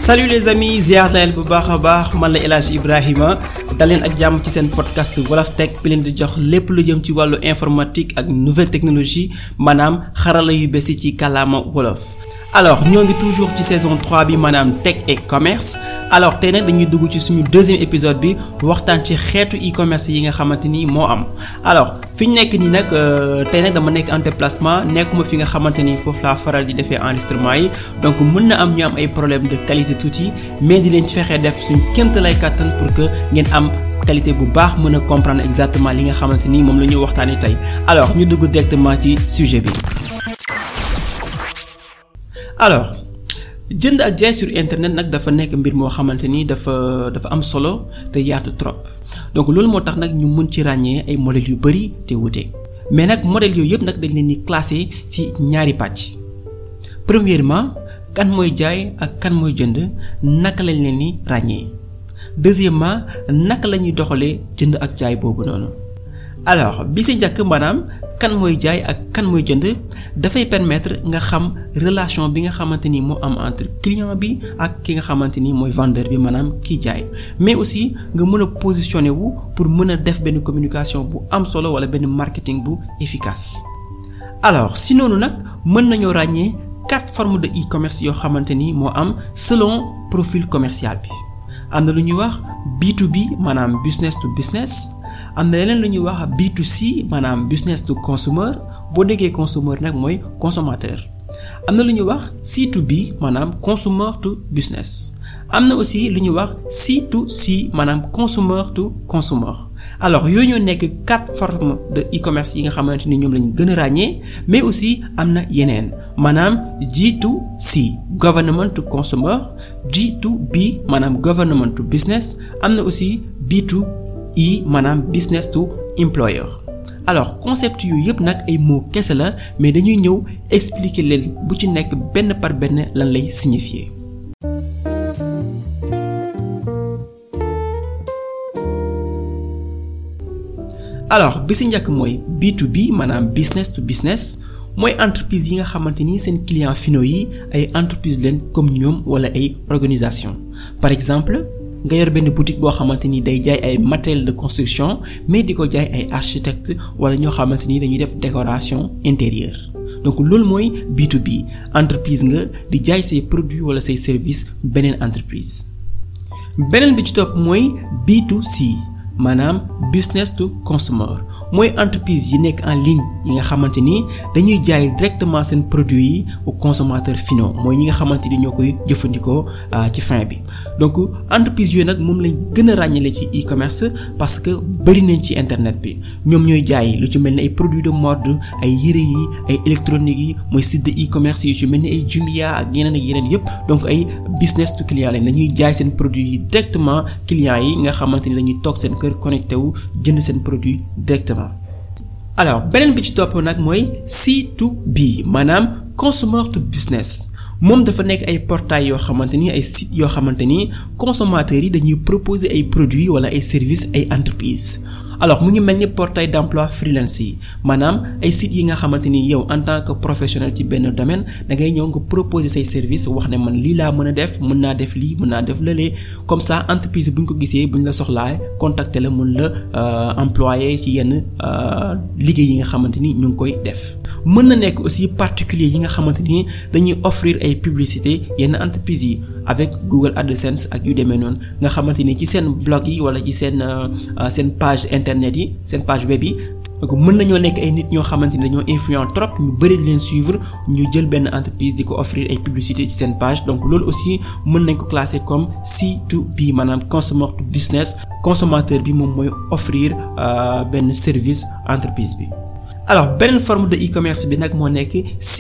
salut les amis ziar na leen bu baax a baax man la El Hadj Ibrahima daleen ak jàmm ci seen podcast Wolof Tech bi leen di jox lépp lu jëm ci wàllu informatique ak nouvelle technologie maanaam xarala yu bees yi ci kàllaama wolof. alors ñoo ngi toujours ci saison 3 bi maanaam tech et commerce alors tey nag dañuy dugg ci suñu deuxième épisode bi waxtaan ci xeetu e-commerce yi nga xamante ni moo am alors fi ñu nekk nii nag tey nag dama nekk en déplacement nekkuma fi nga xamante ni foofu laa faral di defee enregistrement yi donc mën na am ñu am ay problème de qualité tuuti mais di leen ci fexee def suñ kémt lay kàttan pour que ngeen am qualité bu baax mën a comprendre exactement li nga xamante ni moom la ñuy waxtaanee tey alors ñu dugg directement ci sujet bi. alors jënd ak jaay sur internet nag dafa nekk mbir moo xamante ni dafa dafa am solo te yaatu trop donc loolu moo tax nag ñu mën ci ràññee ay modèles yu bari te wute mais nag modèles yooyu yëpp nag dañ leen di classer ci ñaari pàcc premièrement kan mooy jaay ak kan mooy jënd naka lañ leen di ràññee deuxièmement naka la ñuy doxalee jënd ak jaay boobu noonu alors bi si njëkk maanaam kan mooy jaay ak kan mooy jënd dafay permettre nga xam relation bi nga xamante ni moo am entre client bi ak ki nga xamante ni mooy vendeur bi maanaam kiy jaay mais aussi nga mën a positionner wu pour mën a def benn communication bu am solo wala benn marketing bu efficace. alors si noonu nag mën nañoo ràññee quatre formes de e-commerce yoo xamante ni moo am selon profil commercial bi am na lu ñuy wax B2B maanaam business to business. am na leneen lu ñuy wax B2C maanaam business to consumer boo déggee consumer nag mooy consommateur am na lu ñuy wax C2B maanaam consumer to business am na aussi lu ñuy wax C2C maanaam consumer to consumer alors yooyu ñoo nekk quatre formes de e-commerce yi nga xamante ni ñoom lañu gën a ràññee mais aussi am na yeneen maanaam G2C government to consumer G2B maanaam government to business am na aussi B2 i maanaam business to employer alors concept yu yëpp nag ay mots kese la mais dañuy ñëw expliquer leen bu ci nekk benn par benn lan lay signifier. alors bi si njëkk mooy B2B maanaam business to business mooy entreprise yi nga xamante ni seen clients finaux yi ay entreprise leen comme ñoom wala ay organisation par exemple. nga yor benn boutique boo xamante ni day jaay ay matériel de construction mais di ko jaay ay architecte wala ñoo xamante ni dañuy def décoration intérieure donc loolu mooy B2B entreprise nga di jaay say produits wala say services beneen entreprise beneen bi ci topp mooy B2C maanaam business to consumer mooy entreprise yi nekk en ligne yi nga xamante ni dañuy jaay directement seen produits yi aux consommateurs finaux mooy ñi nga xamante ni ñoo koy jëfandikoo ci fin bi donc entreprise yooyu nag moom lañ gën a ràññale ci e-commerce parce que bari nañ ci internet bi ñoom ñooy jaay lu ci mel ni ay produits de mode ay yére yi ay électronique yi mooy site de e-commerce yi ci mel ni ay Jumia ak yeneen ak yeneen yépp donc ay business to client lañ dañuy jaay seen produits yi directement clients yi nga xamante ni dañuy toog seen kër connecté wu jënd seen produit directement alors beneen bi ci topp nag mooy C2B maanaam consumer to business moom dafa nekk ay portails yoo xamante ni ay sites yoo xamante ni consommateurs yi dañuy proposer ay produits wala ay services ay entreprises alors mu ngi mel ni portail d'emploi freelance yi maanaam ay sites yi nga xamante ni yow en tant que professionnel ci benn domaine da ngay ñëw nga proposer say service wax ne man lii laa mën a def mën naa def lii mën naa def lële comme ça entreprise bu ñu ko gisee bu ñu la soxlaa contacter la mën la employer ci yenn liggéey yi nga xamante ni ñu ngi koy def. mën na nekk aussi particulier yi nga xamante ni dañuy offrir ay publicité yenn entreprises yi avec Google AdSense ak yu demee noonu nga xamante ni ci seen blog yi wala ci seen seen page internet yi seen page web yi donc mën nañoo nekk ay nit ñoo xamante ni dañoo influent trop ñu bëri di leen suivre ñu jël benn entreprise di ko offrir ay publicité ci seen page donc loolu aussi mën nañ ko classer comme C2B maanaam consumer to business consommateur bi moom mooy offrir benn service entreprise bi. alors beneen forme de e-commerce bi nag moo nekk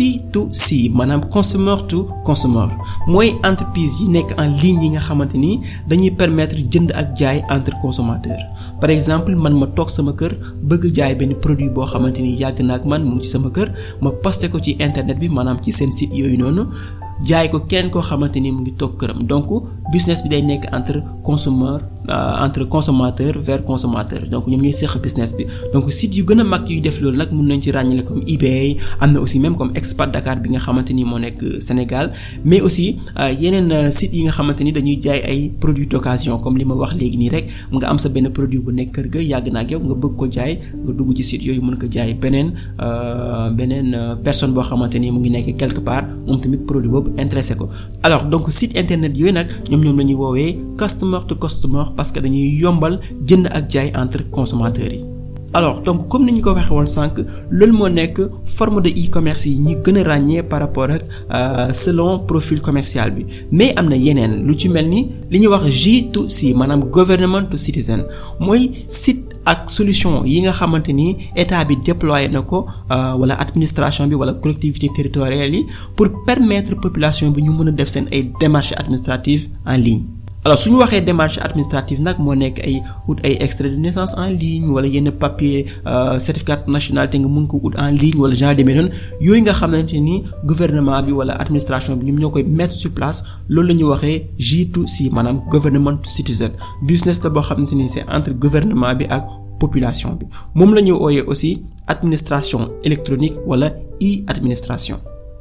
C2C maanaam consumer to consumer mooy entreprise yi nekk en ligne yi nga xamante ni dañuy permettre jënd ak jaay entre consommateur par exemple man ma toog sama kër bëgg jaay benn produit boo xamante ni yàgg na ak man mu ngi ci sama kër ma posté ko ci internet bi maanaam ci seen site yooyu noonu jaay ko kenn koo xamante ni mu ngi toog këram donc business bi day nekk entre consommateur entre consommateur vers consommateur donc ñoom ñooy seq business bi donc site yu gën a mag yuy def loolu nag mun nañ ci ràññale comme eBay am na aussi même comme Expat Dakar bi nga xamante ni moo nekk Sénégal mais aussi yeneen sites yi nga xamante ni dañuy jaay ay produits d'occasion comme li ma wax léegi nii rek nga am sa benn produit bu nekk kër ga yàgg na ak yow nga bëgg ko jaay nga dugg ci site yooyu mën ko jaay beneen beneen personne boo xamante ni mu ngi nekk quelque part moom tamit produit boobu intéressé ko alors donc site internet yooyu nag ñoom ñoom la ñuy woowee customer to customer parce que dañuy yombal jënd ak jaay entre consommateurs yi. alors donc comme ni ñu ko waxee woon sànq loolu moo nekk forme de e-commerce yi ñi gën a ràññee par rapport ak selon profil commercial bi mais am na yeneen lu ci mel ni li ñuy wax G2C maanaam government to citizen mooy site ak solution yi nga xamante ni état bi déployé na ko wala administration bi wala collectivité territoriale yi pour permettre population bi ñu mën a def seen ay démarches administratives en ligne. alors su ñu waxee démarche administrative nag moo nekk ay ut ay extrait de naissance en ligne wala yenn papier certificat de nationalité nga mën ko ut en ligne wala genre demee noonu yooyu nga xamante ni gouvernement bi wala administration bi ñoom ñoo koy mettre sur place loolu la ñuy waxee G2C maanaam government to citizen business la boo xamante ni c'est entre gouvernement bi ak population bi moom la ñuy ooyee aussi administration électronique wala e-administration.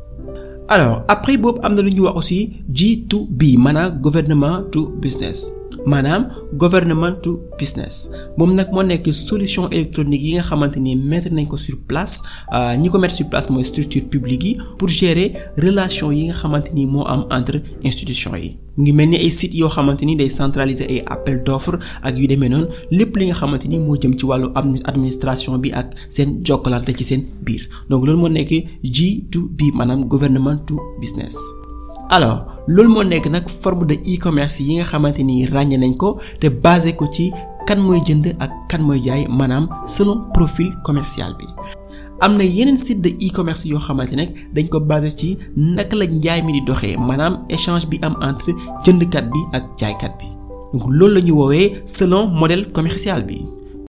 alors après boobu am na lu ñuy wax aussi G2B maanaam gouvernement to business maanaam gouvernement to business moom nag moo nekk solution électronique yi nga xamante ni mettre nañ ko sur place ñi ko mettre sur place mooy structure publique yi pour gérer relation yi nga xamante ni moo am entre institutions yi. mu ngi mel ni ay sites yoo xamante ni day centraliser ay appel d'offres ak yu demee noonu lépp li nga xamante ni moo jëm ci wàllu administration bi ak seen jokkalante ci seen biir donc loolu moo nekk G2B maanaam government to business. alors loolu moo nekk nag forme de e-commerce yi nga xamante ni ràññee nañ ko te basé ko ci kan mooy jënd ak kan mooy jaay maanaam selon profil commercial bi. am na yeneen site de e-commerce yoo xamante ne dañ ko basé ci naka la njaay mi di doxee maanaam échange bi am entre jëndkat bi ak jaaykat bi donc loolu la ñu woowee selon modèle commercial bi.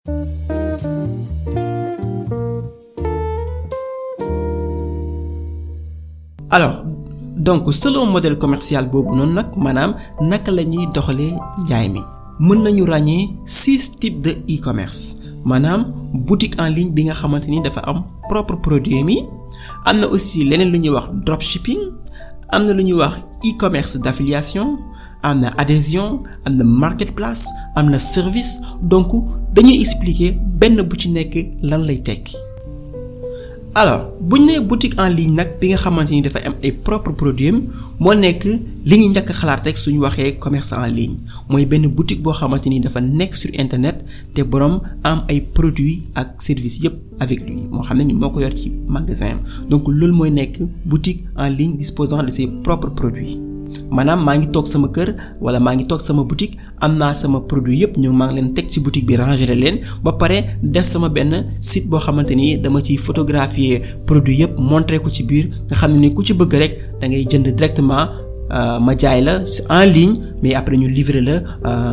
alors donc selon modèle commercial boobu noonu nag maanaam naka la ñuy doxalee njaay mi mën nañu ràññee six types de e-commerce. maanaam boutique en ligne bi nga xamante ni dafa am propre produit mi am na aussi leneen lu ñuy wax dropshipping am na lu ñuy wax e-commerce d'affiliation am na adhésion am na marketplace am na service donc dañuy expliquer benn bu ci nekk lan lay tekki alors bu ñu nee boutique en ligne nag bi nga xamante ni dafa am ay propre produit moo nekk li ñu njëkk xalaat rek suñu waxee commerce en ligne mooy benn boutique boo xamante ni dafa nekk sur internet te boroom am ay produits ak services yépp avec lui moo xam ne ni moo ko yor ci magasin donc loolu mooy nekk boutique en ligne disposant de ses propres produits maanaam maa ngi toog sama kër wala maa ngi toog sama boutique am naa sama produit yépp ñu maa ngi leen teg ci boutique bi ranger leen ba pare def sama benn site boo xamante ni dama ciy photographier produit yépp montrer ko ci biir nga xam ne ni ku ci bëgg rek da ngay jënd directement ma jaay la en ligne mais après ñu livrer la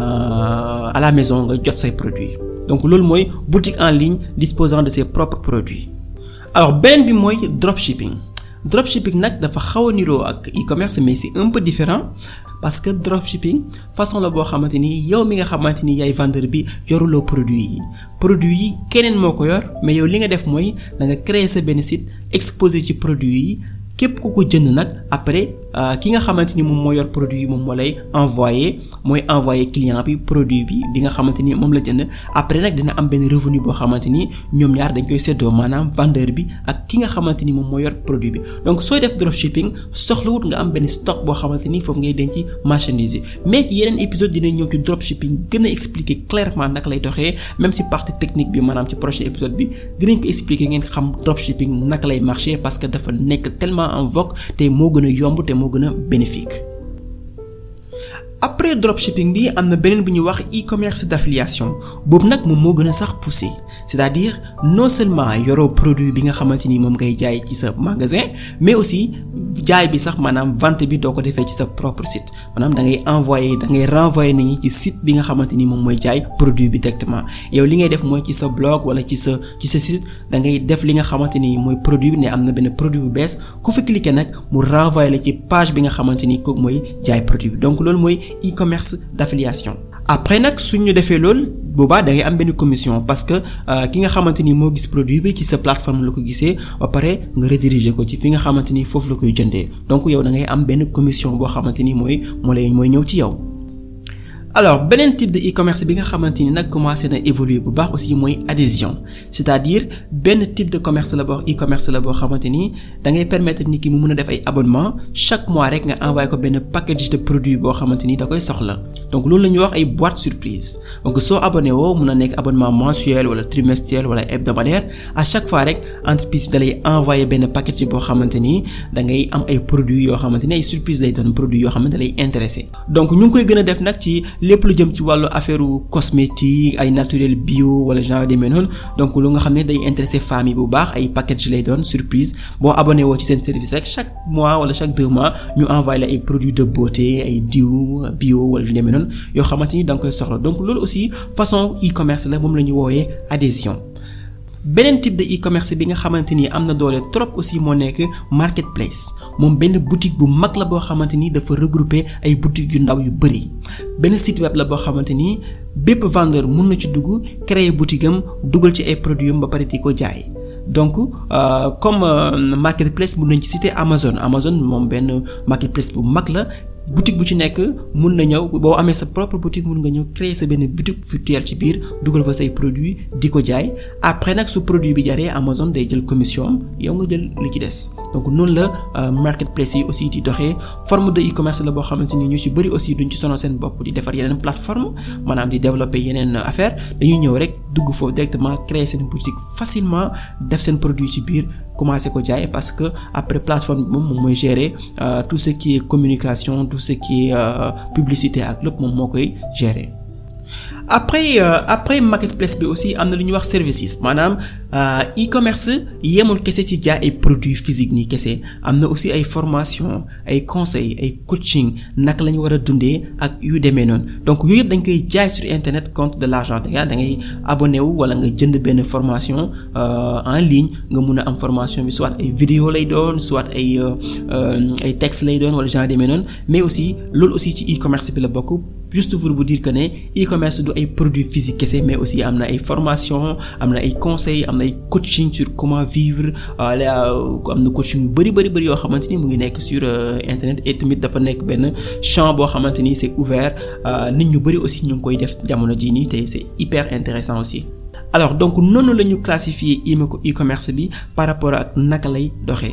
à la maison nga jot say produits donc loolu mooy boutique en ligne disposant de ses propres produits alors beneen bi mooy dropshipping dropshipping nag dafa xaw a niroo ak e-commerce mais c'est un peu différent parce que dropshipping façon la boo xamante ni yow mi nga xamante ni yaay vendeur bi yoruloo produit yi produit yi keneen moo ko yor mais yow li nga def mooy da nga créer sa benn site exposé ci produit yi képp ku ko jënd nag après ki nga xamante ni moom moo yor produit yi moom moo lay envoyer mooy envoyer client bi produit bi bi nga xamante ni moom la jënd après nag dina am benn revenu boo xamante ni ñoom ñaar dañ koy séddoo maanaam vendeur bi ak ki nga xamante ni moom moo yor produit bi donc sooy def dropshipping soxlawut nga am benn stock boo xamante ni foofu ngay denc marchandise yi mais ci yeneen épisode dinañ ñëw ci dropshipping gën a expliquer clairement naka lay doxee même si partie technique bi maanaam ci prochain épisode bi dinañ ko expliquer ngeen xam dropshipping naka lay marcher parce que dafa nekk tellement en vogue te moo gën a yomb te moo gën a bénéfique après dropshipping bi am na beneen bu ñuy wax e-commerce d'affiliation boobu nag moom moo gën a sax poussé c'est-à-dire non seulement yoroo produit bi nga xamante ni moom ngay jaay ci sa magasin mais aussi jaay bi sax maanaam vente bi doo ko defee ci sa propre site maanaam da ngay envoyer da ngay renvoyer nit ñi ci site bi nga xamante ni moom mooy jaay produit bi directement yow li ngay def mooy ci sa blog wala ci sa ci sa site da ngay def li nga xamante ni mooy produit bi ne am na benn produit bu bees ku fi cliquer nag mu renvoyer la ci page bi nga xamante ni kooku mooy jaay produit bi donc loolu mooy e-commerce d'affiliation après nag suñ ñu defee loolu boobaa da ngay am benn commission parce que ki nga xamante ni moo gis produit bi ci sa plateforme la ko gisee ba pare nga rediriger ko ci fi nga xamante ni foofu la koy jëndee donc yow da ngay am benn commission boo xamante ni mooy moo lay mooy ñëw ci yow. alors beneen type de e-commerce bi nga xamante ni nag commencé na évoluer bu baax aussi mooy adhésion c'est-à-dire benn type de commerce la boo e-commerce la boo xamante ni da ngay permettre nit ki mu mën a def ay abonnement chaque mois rek nga envoyé ko benn package de produit boo xamante ni da koy soxla donc loolu la ñuy wax ay boîte surprise donc soo abonné woo mun a nekk abonnement mensuel wala trimestriel wala hebdomadaire à chaque fois rek entreprise bi da lay envoyé benn package boo xamante ni da ngay am ay produits yoo xamante ni ay surprise lay doon produits yoo xamante lay intéressé donc ñu ngi koy gën a def nag ci lépp lu jëm ci wàllu affaire cosmétique ay naturel bio wala genre demee noonu donc lu nga xam ne day intéressé famille bu baax ay package lay doon surprise boo abonné woo ci seen service rek chaque mois wala chaque deux mois ñu envoyé la ay produits de beauté ay diw bio wala yu demee noonu yoo xamante ni da nga koy soxla donc loolu aussi façon e-commerce la moom la ñu woowee adhésion beneen type de e-commerce bi nga xamante ni am na doole trop aussi moo nekk marketplace moom benn boutique bu mag la boo xamante ni dafa regrouper ay boutiques yu ndaw yu bari benn site web la boo xamante ni bépp vendeur mun na ci dugg créer boutique am dugal ci ay produits am ba pare di ko jaay donc euh, comme euh, marketplace mun nañ ci citer Amazon Amazon moom benn marketplace bu mag la boutique bu ci nekk mun na ñëw boo amee sa propre boutique mun nga ñëw créer sa benn boutique virtuelle ci biir dugal fa say produits di ko jaay après nag su produit bi jaree Amazon day jël commission am yow nga jël li ci des donc noonu la marketplace yi aussi di doxee forme de e-commerce la boo xamante ni ñu ci bari aussi duñ ci sonal seen bopp di defar yeneen plateforme maanaam di développer yeneen affaire dañuy ñëw rek dugg foofu directement créer seen boutique facilement def seen produit ci biir commencer ko jaay parce que après plateforme bi moom moom mooy gérer euh, tout ce qui est communication tout ce qui est euh, publicité ak lépp moom moo koy gérer après euh, après marketplace bi aussi am na lu ñuy wax services maanaam e-commerce yemul kese ci jaay ay produits physiques nii kese am na aussi ay formation ay conseils ay coaching naka la ñu war a dundee ak yu demee noonu donc yooyu yëpp dañ koy jaay sur internet contre de l'argent da da ngay abonné wu wala nga jënd benn formation en ligne nga mun a am formation bi soit ay vidéo lay doon soit ay ay texte lay doon wala genre demee noonu mais aussi loolu aussi ci e-commerce bi la bokk juste pour vous dire que ne e-commerce du ay produits physiques kese mais aussi am na ay formation am na ay conseils am na ay coaching sur comment vivre am na coaching yu bari bari bari yoo xamante ni mu ngi nekk sur internet et tamit dafa nekk benn champ boo xamante ni c'est ouvert nit ñu bari aussi ñu ngi koy def jamono jii nii te c'est hyper intéressant aussi alors donc noonu la ñu classifier e-commerce bi par rapport ak naka lay doxee.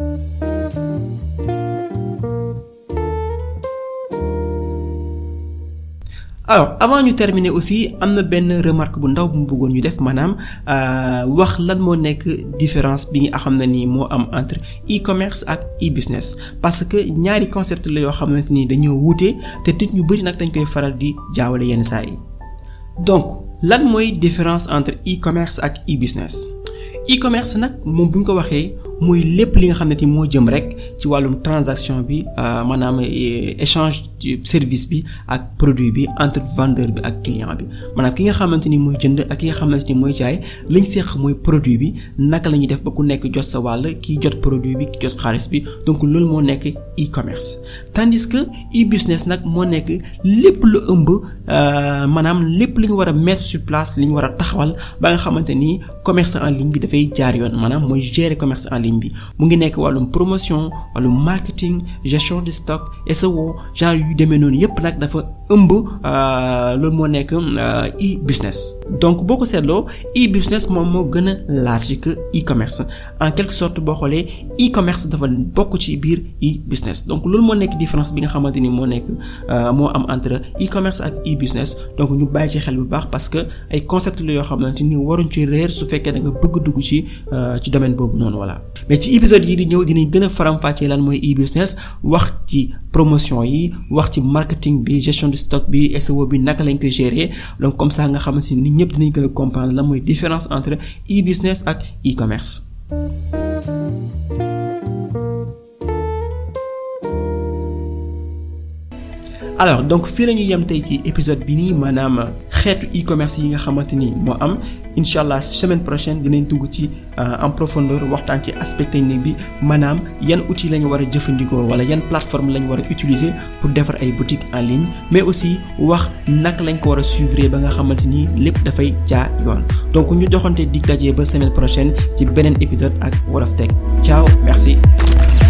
alors avant ñu terminer aussi am na benn remarque bu ndaw bu mu bëggoon ñu def maanaam wax lan moo nekk différence bi nga xam ne ni moo am entre e-commerce ak e-business parce que ñaari concept la yoo xamante ni dañoo wuute te nit ñu bari nag dañ koy faral di jaawale yenn saa yi donc lan mooy différence entre e-commerce ak e-business e-commerce nag moom bu ñu ko waxee mooy lépp li nga xam ne ni moo jëm rek ci wàllum transaction bi maanaam échange service bi ak produit bi entre vendeur bi ak client bi maanaam ki nga xamante ni mooy jënd ak ki nga xamante ni mooy jaay liñ seq mooy produit bi naka la ñuy def ba ku nekk jot sa wàll kii jot produit bi ki jot xaalis bi donc loolu moo nekk e-commerce tandis que e-business nag moo nekk lépp lu ëmb maanaam lépp li ñu war a mettre sur place li ñu war a taxawal ba nga xamante ni commerce en ligne bi dafay jaar yoon maanaam mooy gérer commerce en ligne bi mu ngi nekk wàllum promotion wàllum marketing gestion de stock SEO genre yu demee noonu yépp nag dafa ëmb loolu moo nekk e-business donc boo ko seetloo e-business moom moo gën a large que e-commerce en quelque sorte boo xoolee e-commerce dafa bokk ci biir e-business donc loolu moo nekk différence bi nga xamante ni moo nekk moo am entre e-commerce ak e-business donc ñu bàyyi ci xel bu baax parce que ay concept la yoo xamante ni waruñ ci réer su fekkee da nga bëgg dugg ci ci domaine boobu noonu voilà mais ci épisode yi di ñëw dinañ gën a faram-fàccee lan mooy e-business wax ci promotion yi wax ci marketing bi gestion du stock bi SEO bi naka lañ ko gérer donc comme ça nga xamante ni ñëpp dinañ gën a comprendre la mooy différence entre e-business ak e-commerce. alors donc fii la ñu yem tey ci épisode bi nii maanaam xeetu e-commerce yi nga xamante ni moo am incha allah semaine prochaine dinañ dugg ci en profondeur waxtaan ci aspect technique bi maanaam yan outils lañu war a jëfandikoo wala yan plateforme lañu war a utiliser pour defar ay boutiques en ligne mais aussi wax naka lañ ko war a suivre ba nga xamante ni lépp dafay jaar yoon donc ñu joxante dig daje ba semaine prochaine ci beneen épisode ak Wolof Tech ciao merci.